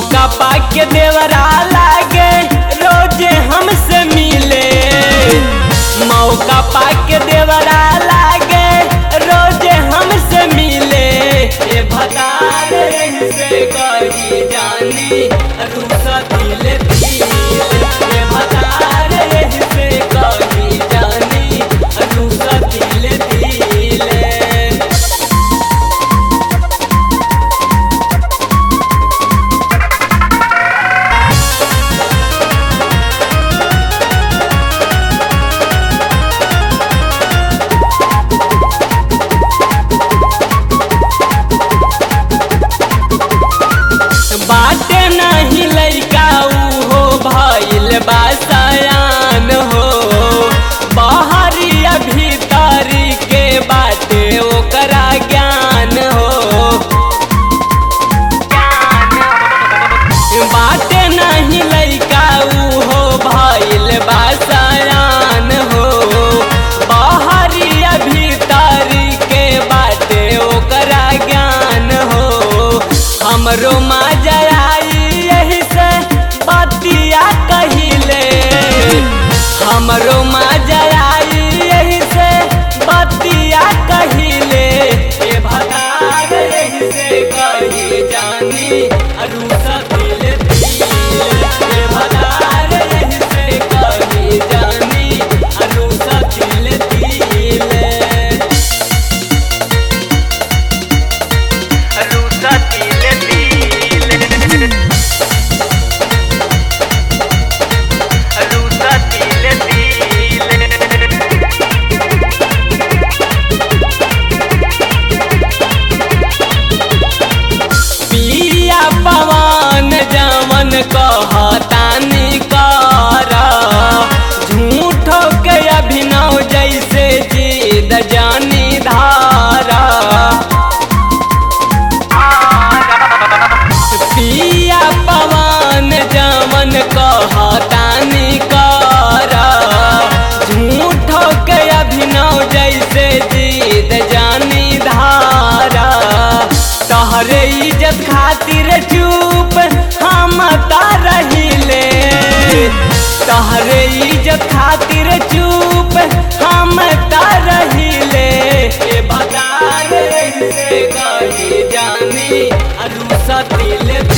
मौका पाके देवरा लागे रोजे हमसे मिले मौका पाके देवरा लागे रोजे हमसे मिले ए भतार से कही जानी रूसा दिल दिल ए भतार से कही जानी रूसा दिल दिल बाटे नहीं लैका हो भइल बासयान हो बहरिया भीतरी के बाटे ओकरा ज्ञान हो बाटे नहीं लैका हो भइल बासयान हो बहरिया भीतरी के बाटे ओकरा ज्ञान हो हमरो मजा आई यही से बतिया कहिले हमरो मजा आई यही से बतिया कहिले ए भतार यही से कही जानी अरुसा दिल दिल ए भतार यही से कही जानी अरुसा दिल दिल रूसा दिल दिल रूसा दिल दिल पिया पवन जमन कहतानी कर झूठो के अभिनव जैसे जीद जानी धारा पिया पवन जमन कहतानी कर झूठो के अभिनव जैसे जीद जानी धारा तहरे इज्जत खातिर चुप हम रहिले तहरे इज्जत खातिर चुप हम रहिले ए बता रे से कही जानी अरुसा दिल